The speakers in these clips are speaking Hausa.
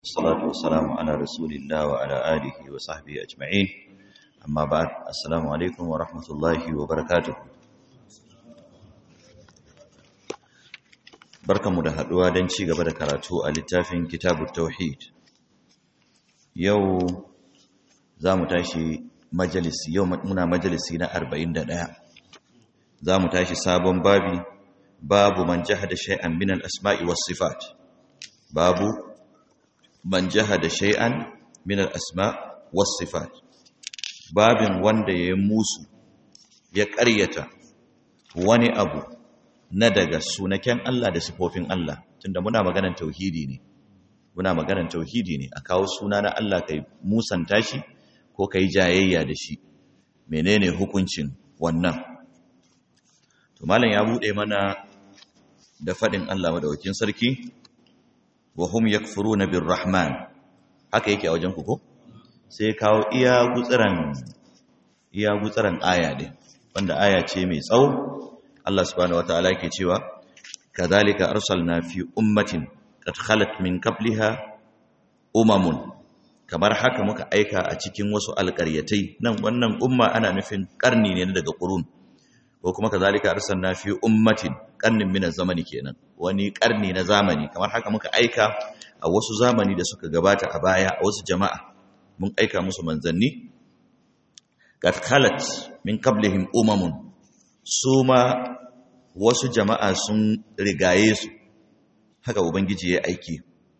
الصلاة والسلام على رسول الله وعلى آله وصحبه أجمعين أما بعد السلام عليكم ورحمة الله وبركاته barkanmu da haɗuwa don ci gaba da karatu a littafin kitabu tauhid yau za mu tashi majalisi yau muna majalisi na 41 za mu tashi sabon babi babu man jahada shay'an min al-asma'i was sifat babu man jahada shay'an min al-asma' was sifat babin wanda ya musu ya ƙaryata wani abu na daga sunaken Allah da sifofin Allah tunda muna maganar tauhidi ne muna maganar tauhidi ne a kawo suna na Allah kai musanta shi ko kai jayayya da shi menene hukuncin wannan to malam ya bude mana da fadin Allah madaukakin sarki wa hum yakfuruna birrahman haka yake a wajen ku ko sai kawo iya gutsuran iya gutsuran aya din wanda aya ce mai tsawo Allah subhanahu wataala yake cewa kadhalika arsalna fi ummatin qad khalat min qabliha umamun kamar haka muka aika a cikin wasu alƙaryatai nan wannan umma ana nufin karni ne daga qurun ko kuma kadhalika arsalna fi ummatin karnin min zamani kenan wani karni na zamani kamar haka muka aika a wasu zamani da suka gabata a baya a wasu jama'a mun aika musu manzanni qad khalat min qablihim umamun su ma wasu jama'a sun rigaye su haka ubangiji ya aiki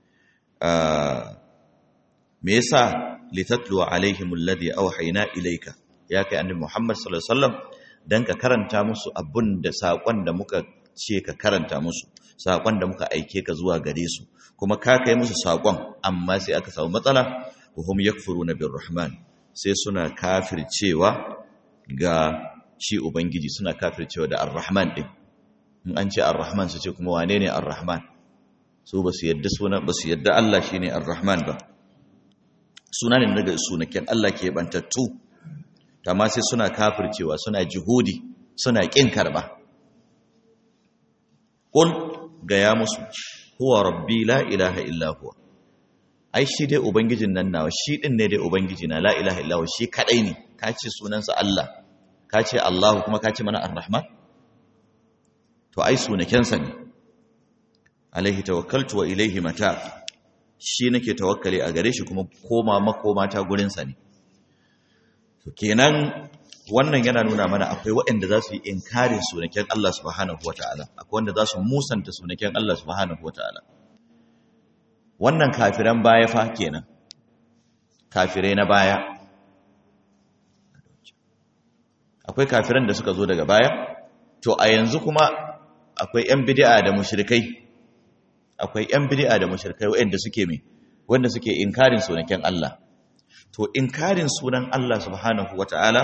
me yasa litatlu alaihim alladhi awhayna ilayka ya kai annabi Muhammad sallallahu alaihi wasallam dan ka karanta musu abun da sakon da muka ce ka karanta musu sakon da muka aike ka zuwa gare su kuma ka kai musu sakon amma sai aka samu matsala wa hum yakfuruna birrahman sai suna kafircewa ga shi Ubangiji suna kafircewa da Ar-Rahman ɗin. In an ce Ar-Rahman su ce kuma wane ne Ar-Rahman? Su ba su yadda suna ba su yadda Allah shi ne Ar-Rahman ba. Suna ne daga sunaken Allah ke bantattu, ma sai suna kafircewa, suna jihudi, suna ƙin karɓa. Ƙul gaya musu, huwa rabbi la ilaha illa huwa. Ai shi dai Ubangijin nan nawa, shi ɗin ne dai Ubangiji na la ilaha illa huwa, shi kaɗai ne, ka ce sunansa Allah. ka ce Allah kuma ka ce mana ar-Rahman to ai sunakensa ne alaihi tawakkaltu wa ilaihi mata shi nake tawakkali a gare shi kuma koma makoma ta gurin sa ne to kenan wannan yana nuna mana akwai waɗanda za su yi inkarin sunaken Allah subhanahu wataala akwai wanda za su musanta sunaken Allah subhanahu wataala wannan kafiran baya fa kenan kafirai na baya akwai kafiran da suka zo daga baya to a yanzu kuma akwai yan bid'a da mushrikai akwai yan bid'a da mushrikai wanda suke me wanda suke inkarin sunaken Allah to inkarin sunan Allah subhanahu wataala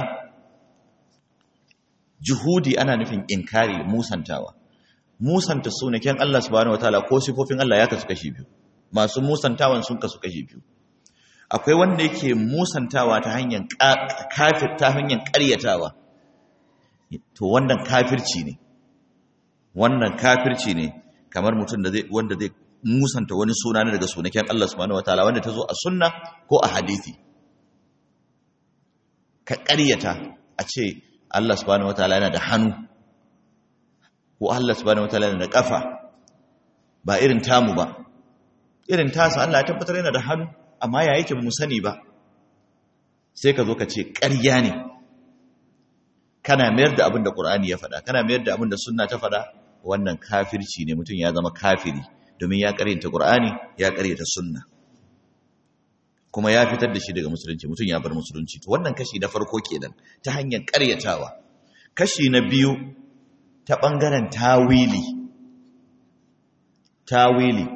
juhudi ana nufin inkari musantawa musanta sunaken Allah subhanahu wataala ko sifofin Allah ya kasu kashi biyu masu musantawan sun kasu kashi biyu akwai wanda yake musantawa ta hanyar kafir ta hanyar ƙaryatawa to wannan kafirci ne wannan kafirci ne kamar mutum da zai wanda zai musanta wani suna ne daga sunaken Allah subhanahu wataala wanda ta zo a sunna ko a hadisi ka ƙaryata a ce Allah subhanahu wataala yana da hannu ko Allah subhanahu wataala yana da kafa ba irin tamu ba irin tasa Allah ya tabbatar yana da hannu amma ya yake mu sani ba sai ka zo ka ce ƙarya ne kana mayar da abin da ƙur'ani ya faɗa kana mayar da abin da sunna ta faɗa wannan kafirci ne mutum ya zama kafiri domin ya ƙaryata ƙur'ani ya ƙaryata sunna kuma ya fitar da shi daga musulunci mutum ya bar musulunci to wannan kashi na farko kenan ta hanyar ƙaryatawa kashi na biyu ta ɓangaren tawili tawili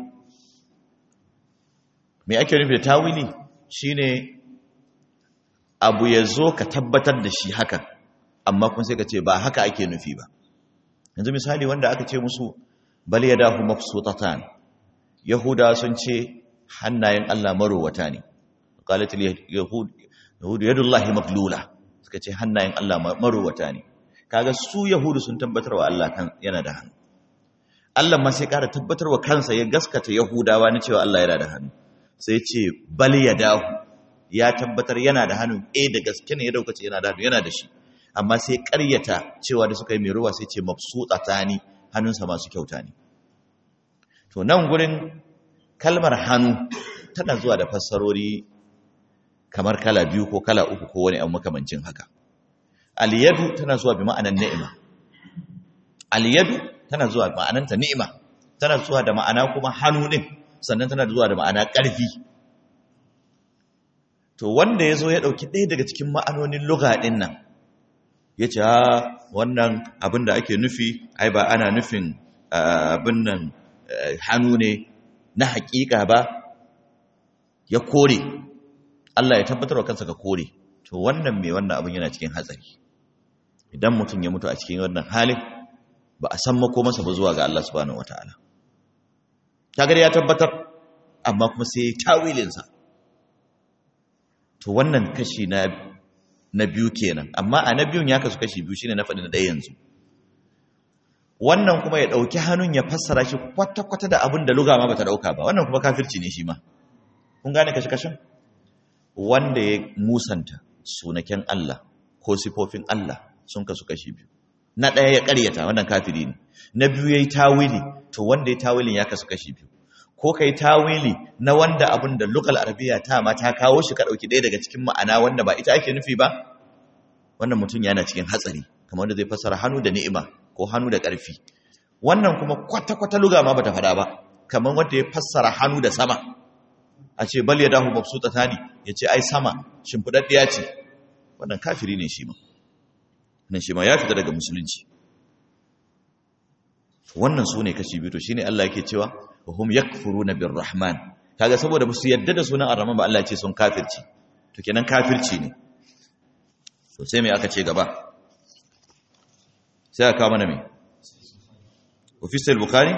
me ake nufi da tawili shine abu ya zo ka tabbatar da shi haka amma kun sai ka ce ba haka ake nufi ba yanzu misali wanda aka ce musu bal yadahu mabsutatan yahuda sun ce hannayen Allah marowata ne qalat yahud yahud yadullahi maglula suka ce hannayen Allah marowata ne kaga su yahudu sun tabbatar wa Allah kan yana da hannu Allah ma sai ƙara tabbatar wa kansa ya gaskata yahudawa na cewa Allah yana da hannu sai ce bal yadahu ya tabbatar yana da hannu eh da gaske ne ya dauka ce yana da hannu yana da shi amma sai ƙaryata cewa da suka yi mai ruwa sai ce mabsuta tani hannunsa masu kyauta ne to nan gurin kalmar hannu tana zuwa da fassarori kamar kala biyu ko kala uku ko wani abu makamancin haka aliyadu tana zuwa bi ma'anar ni'ima aliyadu tana zuwa ma'ananta ni'ima tana zuwa da ma'ana kuma hannu din sannan tana zuwa da ma'ana ƙarfi to wanda ya zo ya ɗauki ɗaya daga cikin ma'anonin lugha ɗin nan ya ce wannan abin da ake nufi ai ba ana nufin abin nan hannu ne na haƙiƙa ba ya kore Allah ya tabbatar wa kansa ka kore to wannan mai wannan abin yana cikin hatsari idan mutum ya mutu a cikin wannan halin ba a san mako masa ba zuwa ga Allah subhanahu wataala kaga ya tabbatar amma kuma sai tawilinsa to wannan kashi na na biyu kenan amma a na biyun ya kasu kashi biyu shine na faɗi na ɗaya yanzu wannan kuma ya ɗauki hannun ya fassara shi kwata-kwata da abin da luga ma bata ɗauka ba wannan kuma kafirci ne shi ma kun gane kashi-kashin wanda ya musanta sunaken Allah ko sifofin Allah sun kasu kashi biyu na ɗaya ya ƙaryata wannan kafiri ne na biyu ya yi tawili to wanda ya tawilin ya kasu kashi biyu ko ka yi tawili na wanda abin da lugal arabiya ta ma ta kawo shi ka ɗauki ɗaya daga cikin ma'ana wanda ba ita ake nufi ba wannan mutum yana cikin hatsari kamar wanda zai fassara hannu da ni'ima ko hannu da ƙarfi wannan kuma kwata-kwata luga ma bata faɗa ba kamar wanda ya fassara hannu da sama a ce bal yadahu mabsutatani ya ce ai sama shimfiɗaɗɗiya ce wannan kafiri ne shi ma nan shi ma ya fita daga musulunci wannan su ne kashi biyu to shine Allah yake cewa hum yakfuruna birrahman kaga saboda ba su yadda da sunan arrahman ba Allah ya ce sun kafirci to kenan kafirci ne to sai me aka ce gaba sai aka mana me ofisal bukhari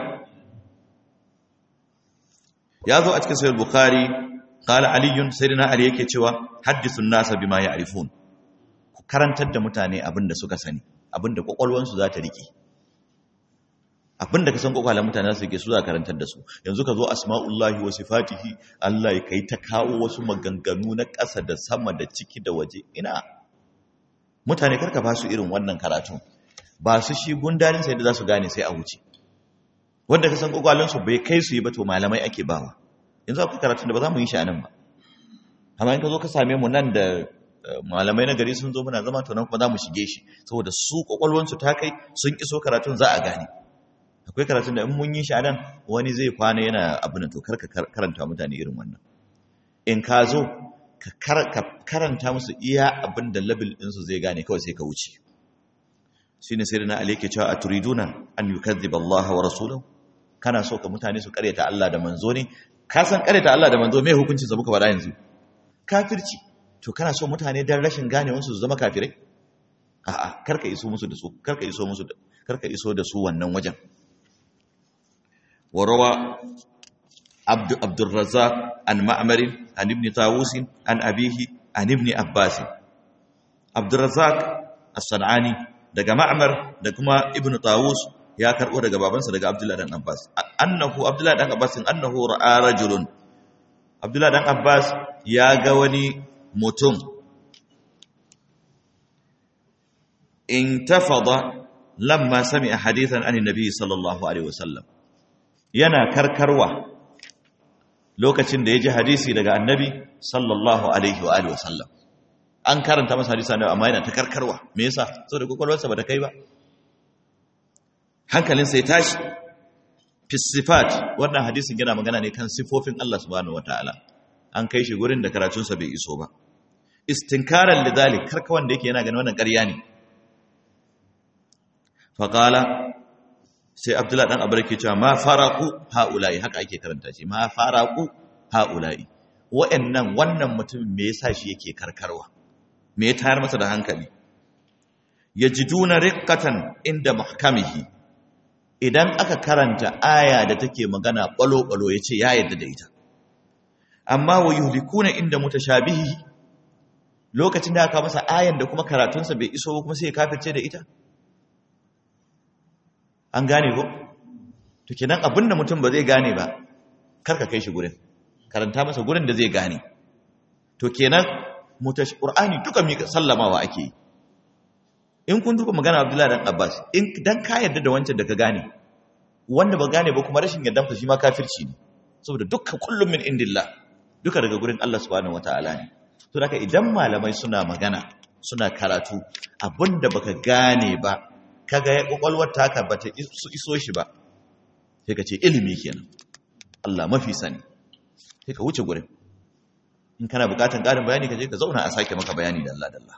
ya zo a cikin sahih bukhari qala aliyun sayyidina ali yake cewa hadithun nasa bima ya'rifun ku karantar da mutane abinda suka sani abinda kwakwalwansu za ta rike abinda ka san kwakwalen mutane su ke su za karantar da su yanzu ka zo asma'ullahi wa sifatihi Allah ya kai ta kawo wasu maganganu na ƙasa da sama da ciki da waje ina mutane karka ba su irin wannan karatun ba su shi gundarin sai da za su gane sai a wuce wanda ka san kwakwalen su bai kai su yi ba to malamai ake bawa yanzu akwai karatun da ba za mu yi shi a nan ba amma in ka zo ka same mu nan da malamai na gari sun zo muna zama to nan kuma za mu shige shi saboda su kwakwalwansu ta kai sun iso karatun za a gane akwai karatun da in mun yi shi nan wani zai kwana yana abu na to karka karanta mutane irin wannan in ka zo ka karanta musu iya abin da labil ɗinsu zai gane kawai sai ka wuce shi ne sai da na ali ke cewa a turiduna an yi kaddiba Allah wa rasulahu kana so ka mutane su karyata Allah da manzo ne ka san karyata Allah da manzo mai hukuncin sa muka faɗa yanzu kafirci to kana so mutane dan rashin ganewansu su zama kafirai a'a karka iso musu da su karka iso musu da karka iso da su wannan wajen وروى عبد عبد الرزاق عن معمر عن ابن طاووس عن أبيه عن ابن عباس عبد الرزاق الصنعاني daga Ma'mar da kuma Ibn Tawus ya karbo daga babansa daga Abdullah dan Abbas annahu Abdullah dan Abbas annahu ra'a rajulun Abdullah dan Abbas ya ga wani mutum intafada lamma sami'a hadithan an nabi sallallahu alaihi wasallam yana karkarwa lokacin da ya ji hadisi daga annabi sallallahu alaihi wa alihi wasallam an karanta masa hadisi annabi amma yana ta karkarwa me yasa saboda kokolwarsa ba ta kai ba hankalinsa ya tashi fi sifat wannan hadisin yana magana ne kan sifofin Allah subhanahu wataala an kai shi gurin da karatunsa bai iso ba istinkaran lidhalik karka wanda yake yana ganin wannan ƙarya ne faqala sai abdullahi dan abar ke cewa ma faraku haula'i haka ake karanta shi ma faraku haula'i wa'annan wannan mutumin me yasa shi yake karkarwa me ya tayar masa da hankali yajiduna riqqatan inda muhkamihi idan aka karanta aya da take magana balo balo yace ya yadda da ita amma wa yuhlikuna inda mutashabihi lokacin da aka masa ayan da kuma karatunsa bai iso kuma sai ya kafirce da ita an gane ko to kenan abinda mutum ba zai gane ba karka kai shi gurin karanta masa gurin da zai gane to kenan mutash qur'ani duka mi sallamawa ake yi in kun duba magana Abdullahi dan Abbas in dan ka yarda da wancan da ka gane wanda ba gane ba kuma rashin yardan fa shi ma kafirci ne saboda dukkan kullum min indillah duka daga gurin Allah subhanahu wataala ne to haka idan malamai suna magana suna karatu abinda baka gane ba kaga ya kokolwar taka bata iso shi ba sai ka ce ilimi kenan Allah mafi sani sai ka wuce gurin in kana bukatan ƙarin bayani ka je ka zauna a sake maka bayani da Allah dalla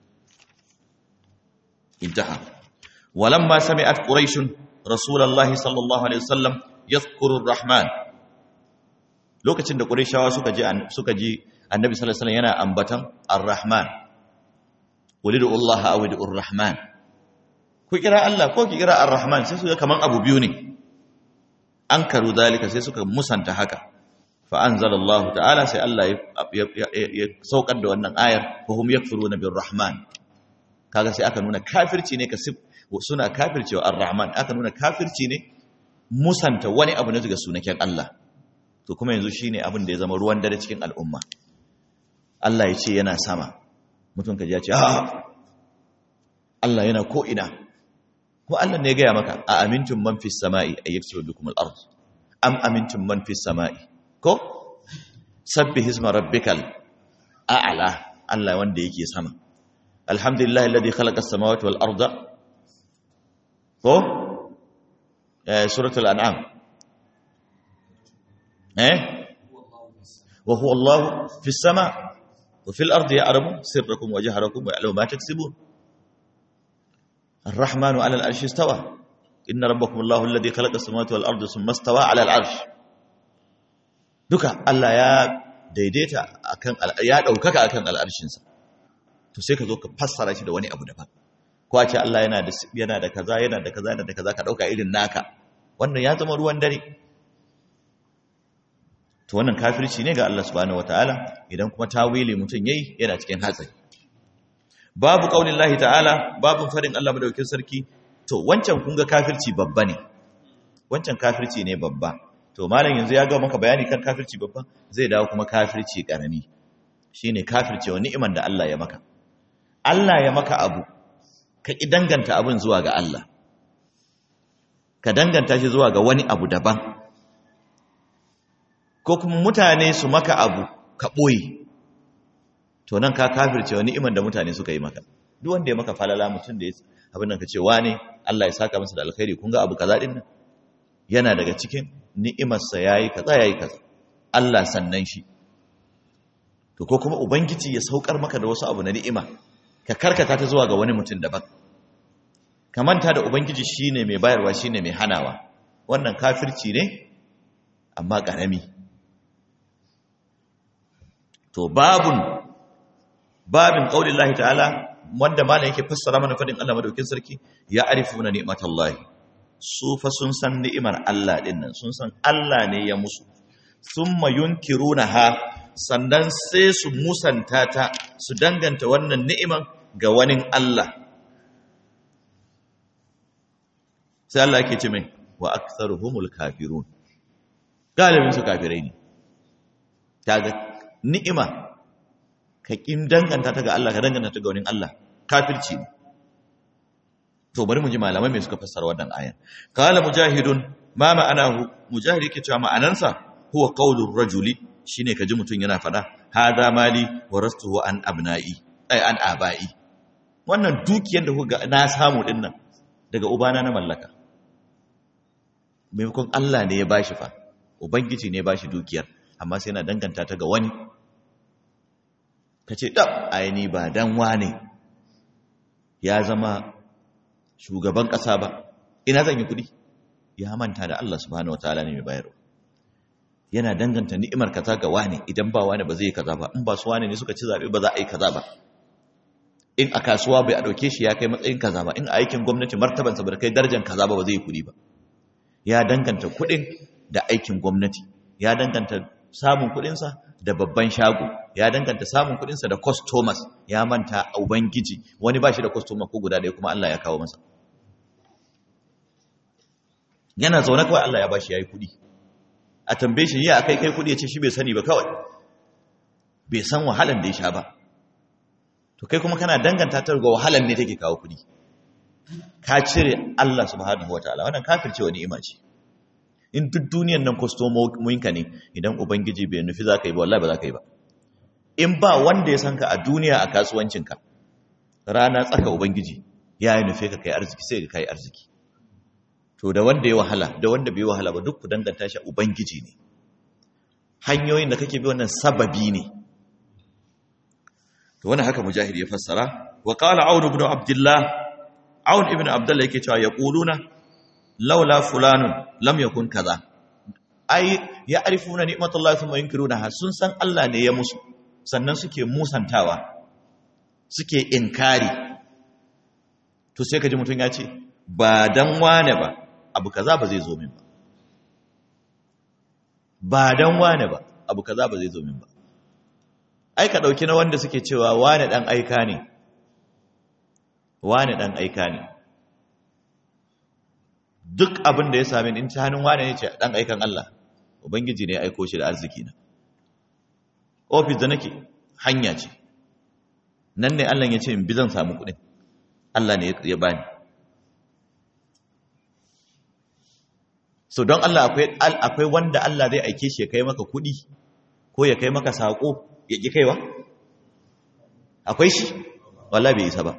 intaha walamma sami'at quraish rasulullahi sallallahu alaihi wasallam yadhkuru arrahman lokacin da quraishawa suka ji suka ji annabi sallallahu alaihi wasallam yana ambatan arrahman ulidu Allah aw ulidu arrahman ku kira Allah ko ki kira arrahman sai su ga kaman abu biyu ne an karu dalika sai suka musanta haka fa'anzalallahu ta'ala sai Allah ya saukar da wannan ayar fahim ya furu na bin rahman kaga sai aka nuna kafirci ne ka suna kafircewa ar-rahman aka nuna kafirci ne musanta wani abu na daga sunaken Allah to kuma yanzu shi ne abin da ya zama ruwan dare cikin al'umma Allah ya ce yana sama mutum ka ji ya ce Allah yana ko'ina ko Allah ne ya gaya maka a amintun man fi sama'i a yaksiru bikum al-ard am amintun man fi sama'i ko sabbi hisma rabbikal a'la Allah wanda yake sama alhamdulillah alladhi khalaqa as-samawati wal arda ko eh suratul an'am eh wa huwa Allah fi as-sama wa fil ardi ya'lamu sirrakum wa jahrakum wa ya'lamu ma taksibun الرحمن على العرش استوى إن ربكم الله الذي خلق السماوات والأرض ثم استوى على العرش duka Allah ya daidaita akan ya daukaka akan al'arshinsa to sai ka zo ka fassara shi da wani abu daban ko a ce Allah yana da yana da kaza yana da kaza yana da kaza ka dauka irin naka wannan ya zama ruwan dare to wannan kafirci ne ga Allah subhanahu wataala idan kuma tawili mutun yayi yana cikin hatsari babu qaulin lahi ta'ala babu farin Allah madaukakin sarki to wancan kun ga kafirci babba ne wancan kafirci ne babba to malam yanzu ya ga maka bayani kan kafirci babba zai dawo kuma kafirci karami shine kafirce wa ni'iman da Allah ya maka Allah ya maka abu ka ki danganta abun zuwa ga Allah ka danganta shi zuwa ga wani abu daban ko kuma mutane su maka abu ka boye to nan ka kafirce wa ni'iman da mutane suka yi maka duk wanda ya maka falala mutum da abin nan ka ce wane Allah ya saka masa da alkhairi kun ga abu kaza din nan yana daga cikin ni'imarsa ya yi kaza ya yi kaza Allah sannan shi to ko kuma ubangiji ya saukar maka da wasu abu na ni'ima ka karkata ta zuwa ga wani mutum daban ka manta da ubangiji shine mai bayarwa shine mai hanawa wannan kafirci ne amma karami to babun babin qaulillahi ta'ala wanda malam yake fassara mana fadin Allah madaukin sarki ya arifuna ni'matallahi su fa sun san ni'imar Allah ɗin nan sun san Allah ne ya musu sun mayunkiruna ha sannan sai su musanta ta su danganta wannan ni'iman ga wani Allah sai Allah yake ce mai wa aktharuhumul kafirun galibin su kafirai ne kaga ni'ima ka kin danganta ta ga Allah ka danganta ta ga wani Allah kafirci ne to bari mu ji malamai mai suka fassara wannan ayan qala mujahidun ma ma'anahu mujahid yake cewa ma'anansa huwa qaulur rajuli shine kaji mutun yana fada hada mali warastuhu an abna'i ai an abai wannan dukiyar da kuga na samu din nan daga ubana na mallaka maimakon Allah ne ya bashi fa ubangiji ne ya bashi dukiyar amma sai yana danganta ta ga wani kace dab ai ni ba dan wane ya zama shugaban ƙasa ba ina zan yi kuɗi ya manta da Allah subhanahu wataala ne mai bayarwa yana danganta ni'imar kaza ga wani idan ba wani ba zai yi kaza ba in ba su wani ne suka ci zabe ba za a yi kaza ba in a kasuwa bai a dauke shi ya kai matsayin kaza ba in a aikin gwamnati martabansa bai kai darajar kaza ba ba zai yi kuɗi ba ya danganta kuɗin da aikin gwamnati ya danganta samun kuɗinsa da babban shago ya danganta samun kuɗinsa da customers ya manta a ubangiji wani ba shi da customer ko guda ɗaya kuma Allah ya kawo masa yana zaune kawai Allah ya bashi ya yi kuɗi a tambaye shi ya kai kai kudi ya ce shi bai sani ba kawai bai san wahalan da ya sha ba to kai kuma kana danganta ta ga wahalan ne take kawo kudi ka cire Allah subhanahu wataala wannan kafirce wani ni'ima ce in duk duniyan nan kwastomominka ne idan ubangiji bai nufi za ka yi ba wallahi ba za ka yi ba in ba wanda ya san ka a duniya a kasuwancinka rana tsaka ubangiji ya yi nufe ka kai arziki sai ka kai arziki to da wanda ya wahala da wanda bai wahala ba duk ku danganta shi ubangiji ne hanyoyin da kake bi wannan sababi ne to wannan haka mujahid ya fassara wa qala aun ibn abdullah aun ibn abdullah yake cewa yaquluna laula fulanun lam yakun kaza ai ya arifuna ni'matullahi thumma yunkirunaha sun san Allah ne ya musu sannan suke musantawa suke inkari to sai ka ji mutum ya ce ba dan wane ba abu kaza ba zai zo min ba ba dan wane ba abu kaza ba zai zo min ba ai ka dauki na wanda suke cewa wane dan aika ne wane dan aika ne duk abin da ya same ni in ta hannun wane ne ce dan aikan Allah ubangiji ne ya aiko shi da arziki na ofis da nake hanya ce nan ne Allah ya ce in bi zan samu kuɗin Allah ne ya bani so don Allah akwai akwai wanda Allah zai aike shi ya kai maka kuɗi ko ya kai maka sako ya ki kaiwa akwai shi wallahi bai isa ba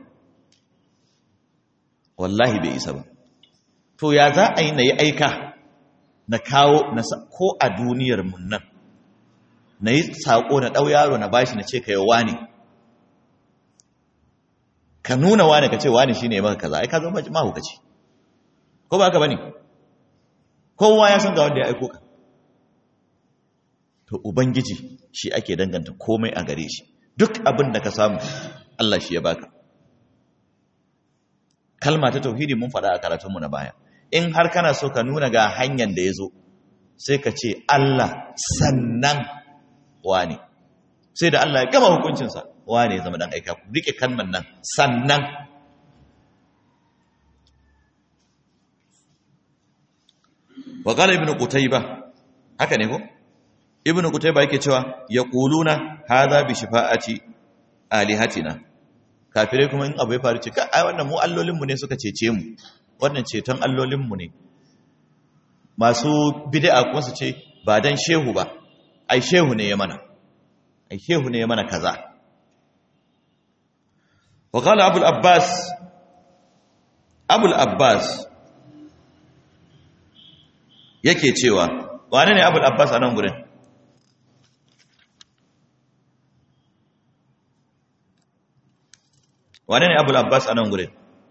wallahi bai isa ba to ya za a yi na yi aika na kawo na ko a duniyar mun nan na yi saƙo na ɗau yaro na bashi na ce ka yi wani ka nuna wani ka ce wani shi ne maka kaza ai ka zama mahukaci ko ba ka ba ne kowa ya san ga wanda ya aiko ka to ubangiji shi ake danganta komai a gare shi duk abin da ka samu Allah shi ya baka kalma ta tauhidi mun faɗa a karatunmu na baya in har kana so ka nuna ga hanyar da ya zo sai ka ce Allah sannan wane sai da Allah ya gama hukuncinsa wane ya zama dan aika ku rike kalman nan sannan wa qala ibnu qutayba haka ne ko ibnu qutayba yake cewa yaquluna hadha bi shifa'ati alihatina kafirai kuma in abu ya faru ce ka ai wannan mu allolinmu ne suka cece mu wannan ceton allolinmu ne masu bid'a kuma su ce ba dan shehu ba ai shehu ne ya mana ai shehu ne ya mana kaza wa qala abul abbas abul abbas yake cewa wane ne abul abbas a nan gurin wane ne abul abbas a nan gurin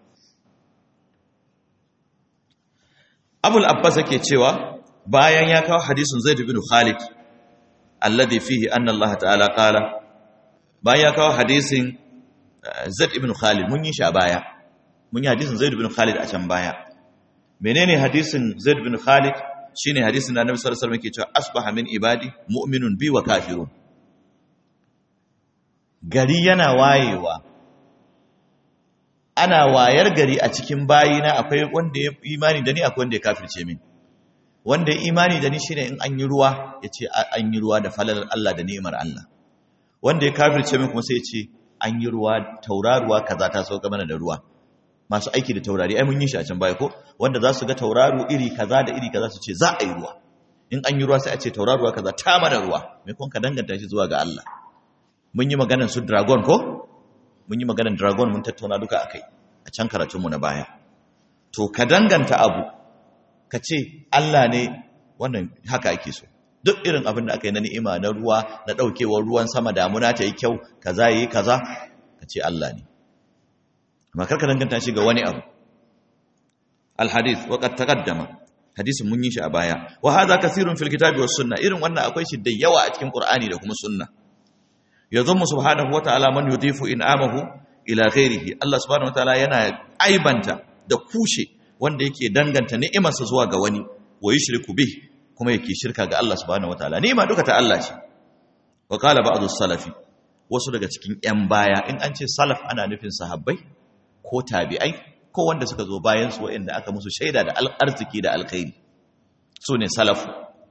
abul abbas yake cewa bayan ya kawo hadisin zaid bin khalid alladhi fihi anna allah ta'ala qala bayan ya kawo hadisin zaid ibn khalid mun yi shi a baya mun yi hadisin zaid bin khalid a can baya menene hadisin zaid bin khalid shine hadisin da annabi sallallahu alaihi wasallam yake cewa asbaha min ibadi mu'minun bi wa kafirun gari yana wayewa ana wayar gari a cikin bayina akwai wanda ya imani da ni akwai wanda ya kafirce min wanda ya imani da ni shine in an yi ruwa ya ce an yi ruwa da falalar Allah da ni'imar Allah wanda ya kafirce min kuma sai ya ce an yi ruwa tauraruwa kaza ta sauka mana da ruwa masu aiki da taurari ai mun yi shi a can baya ko wanda za su ga tauraro iri kaza da iri kaza su ce za a yi ruwa in an yi ruwa sai a ce tauraruwa kaza ta mana ruwa me kun ka danganta shi zuwa ga Allah mun yi maganar su dragon ko mun yi maganar dragon mun tattauna duka akai a can karatunmu na baya to ka danganta abu ka ce Allah ne wannan haka ake so duk irin abin da aka yi na ni'ima na ruwa na daukewar ruwan sama damuna ta yi kyau kaza yi kaza ka ce Allah ne amma karka danganta shi ga wani abu alhadith wa qad taqaddama hadisin mun yi shi a baya wa hadha kathirun fil kitabi was sunna irin wannan akwai shi da yawa a cikin qur'ani da kuma sunna yazummu subhanahu wa ta'ala man yudifu in'amahu ila ghairihi Allah subhanahu wa ta'ala yana aibanta da kushe wanda yake danganta ni'imarsa zuwa ga wani wa yushriku bih kuma yake shirka ga Allah subhanahu wa ta'ala ni'ima duka ta Allah ce wa qala ba'dhu salafi wasu daga cikin yan baya in an ce salaf ana nufin sahabbai ko tabi'ai ko wanda suka zo bayan su waɗanda aka musu shaida da arziki da alkhairi su ne salafu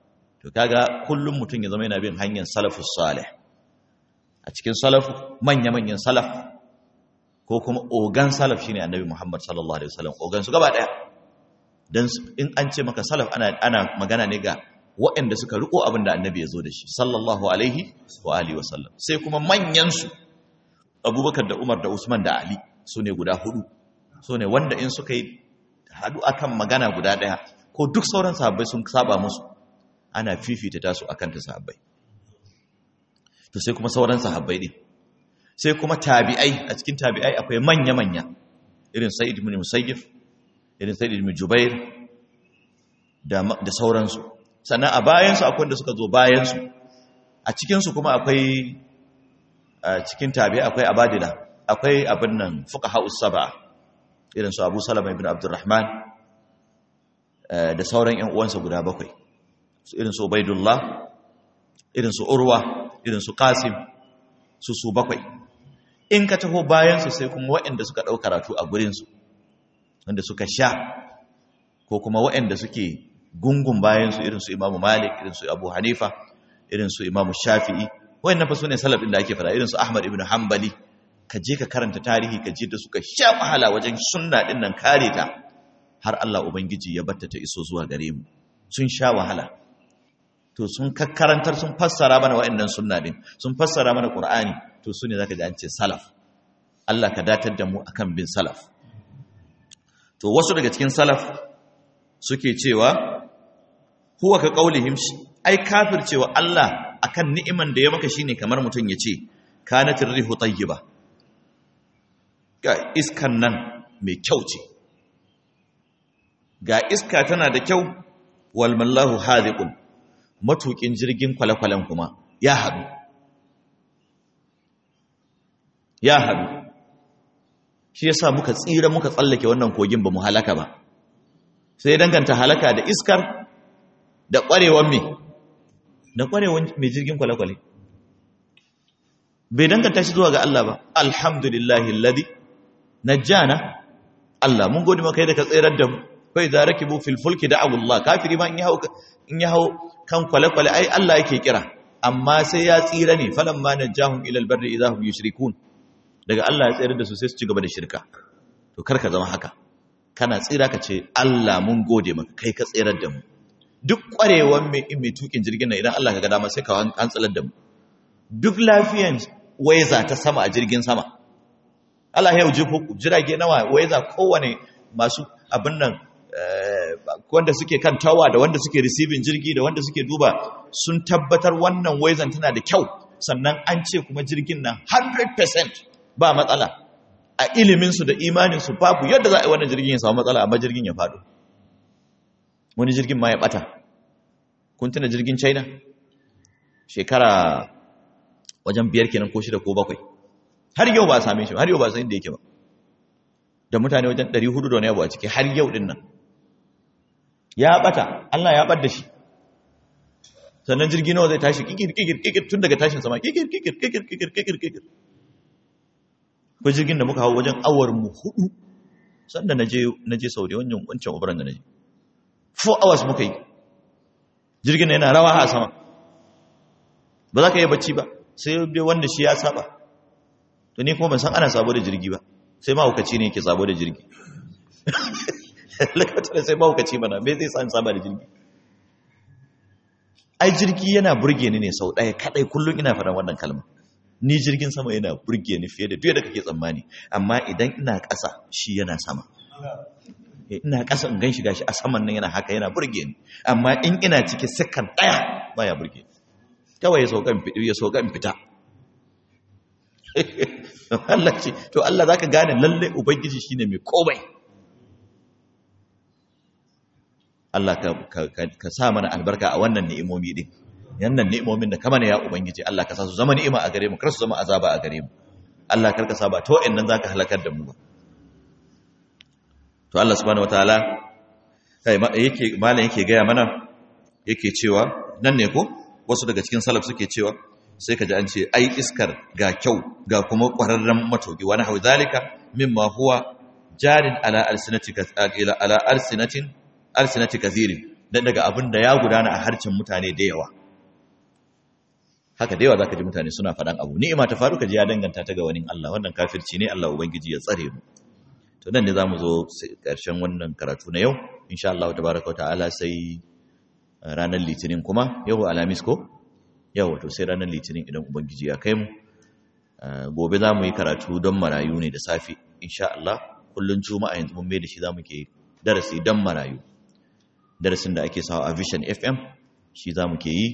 to kaga kullum mutum ya zama yana bin hanyar salafus salih a cikin salafu manya-manyan salaf ko kuma ogan salaf shine annabi Muhammad sallallahu alaihi wasallam ogan su gaba daya dan in an ce maka salaf ana ana magana ne ga waɗanda suka riko abin da annabi ya zo da shi sallallahu alaihi wa alihi wasallam sai kuma manyan su Abubakar da Umar da Usman da Ali su ne guda hudu su ne wanda in suka yi hadu akan magana guda daya ko duk sauran sahabbai sun saba musu ana fifita tasu akan ta sahabbai to sai kuma sauran sahabbai din sai kuma tabi'ai a cikin tabi'ai akwai manya-manya irin sa'id ibn musayyib irin sa'id ibn jubair da da sauransu sannan a bayansu akwai wanda suka zo bayansu a cikinsu kuma akwai a cikin tabi'ai akwai abadila akwai abin nan fuqaha us-sab'a irin su Abu Salama ibn Abdurrahman da sauran ƴan uwansa guda bakwai irin su Ubaidullah irin su Urwa irin su Qasim su su bakwai in ka taho bayansu sai kuma waɗanda suka ɗau karatu a gurinsu wanda suka sha ko kuma waɗanda suke gungun bayansu irin su imamu malik irin su abu hanifa irin su imamu shafi'i waɗannan fa su ne salafin da ake fara irin su ahmad ibn hanbali ka je ka karanta tarihi ka je da suka sha wahala wajen sunna ɗin nan kare ta har Allah ubangiji ya batta ta iso zuwa gare mu sun sha wahala to sun kakkarantar sun fassara mana waɗannan sunna din sun fassara mana qur'ani to su ne zaka ji an ce salaf Allah ka datar da mu akan bin salaf to wasu daga cikin salaf suke cewa huwa ka qaulihim ai kafir cewa Allah akan ni'iman da ya maka shine kamar mutum ya ce kanatir rihu tayyiba ga iskan nan mai kyau ce ga iska tana da kyau wal mallahu hadiqun matukin jirgin kwale-kwalen kuma ya haɗu ya haɗu shi yasa muka tsira muka tsallake wannan kogin ba mu halaka ba sai danganta halaka da iskar da ƙwarewan me da ƙwarewan mai jirgin kwale-kwale bai danganta shi zuwa ga Allah ba alhamdulillahi alladhi najjana Allah mun gode maka da ka tsirar da mu kai za rakibu fil fulki da Allah kafiri ma in ya hau in ya hau kan kwale-kwale ai Allah yake kira amma sai ya tsira ne falan ma najahum ila albarri idahum yushrikun daga Allah ya tsira da su sai su ci gaba da shirka to kar ka zama haka kana tsira ka ce Allah mun gode maka kai ka tsirar da mu duk kwarewan mai mai tukin jirgin nan idan Allah ka ga dama sai ka an tsalar da mu duk lafiyan waiza ta sama a jirgin sama Allah ya jifo jirage nawa waiza kowane masu abin nan wanda suke kan tawa da wanda suke receiving jirgi da wanda suke duba sun tabbatar wannan waizan tana da kyau sannan an ce kuma jirgin nan 100% ba matsala a iliminsu da imaninsu babu yadda za a yi wannan jirgin ya samu matsala amma jirgin ya faɗo wani jirgin ma ya ɓata kun tuna jirgin china shekara wajen biyar kenan ko shida ko bakwai har yau ba a same shi har yau ba a san inda yake ba da mutane wajen 400 da wani abu a ciki har yau din nan ya bata Allah ya bar da shi sannan jirgi nawa zai tashi kikir kikir kikir tun daga tashin sama kikir kikir kikir kikir kikir kikir ko jirgin da muka hawo wajen awar mu hudu sanda naje naje Saudi wannan wancan ubaran da naje 4 hours muka yi jirgin yana rawa a sama ba za ka yi bacci ba sai dai wanda shi ya saba to ni kuma ban san ana sabo da jirgi ba sai mahaukaci ne yake sabo da jirgi lakatar sai mahaukaci mana me zai san saba da jirgi ai jirgi yana burge ni ne sau ɗaya kaɗai kullum ina faɗan wannan kalma ni jirgin sama yana burge ni fiye da duk da kake tsammani amma idan ina ƙasa shi yana sama ina ƙasa in gan shi gashi a saman nan yana haka yana burge ni amma in ina ciki sakan ɗaya baya burge ni kawai ya sauka ya sauka in fita Allah ce to Allah zaka gane lalle ubangiji shine mai komai Allah ka ka sa mana albarka a wannan ni'imomi din yannan ni'imomin da kamar ya ubangiji Allah ka sa su zama ni'ima a gare mu kar su zama azaba a gare mu Allah kar ka sa ba to nan zaka halakar da mu ba to Allah subhanahu wataala kai yake malam yake gaya mana yake cewa nan ne ko wasu daga cikin salaf suke cewa sai ka ji an ce ai iskar ga kyau ga kuma ƙwararren matoki wani hau zalika mimma huwa jarin ala alsinati ala alsinatin alsinati kazirin dan daga abin da ya gudana a harcin mutane da yawa haka da yawa zaka ji mutane suna faɗan abu ni'ima ta faru ka ji ya danganta ta ga wani Allah wannan kafirci ne Allah ubangiji ya tsare mu to nan ne zamu zo ƙarshen wannan karatu na yau insha Allah tabaraka wa ta'ala sai ranar litinin kuma yau alamis ko yau to sai ranar litinin idan ubangiji ya kai mu gobe za mu yi karatu don marayu ne da safe insha Allah kullun juma'a yanzu mun mai da shi za mu ke darasi don marayu darasin da ake sawa a vision fm shi za mu ke yi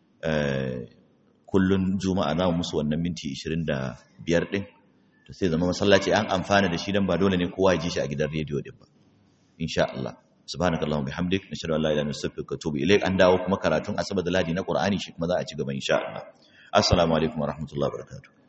kullun juma'a za mu musu wannan minti 25 din to sai zama masallaci an amfana da shi dan ba dole ne kowa ya ji shi a gidan rediyo din ba insha Allah subhanakallahumma bihamdik nashhadu an la ilaha illa anta astaghfiruka wa atubu ilaik an dawo kuma karatun asabar da ladi na qur'ani shi kuma za a ci gaba insha Allah assalamu alaikum wa rahmatullahi wa barakatuh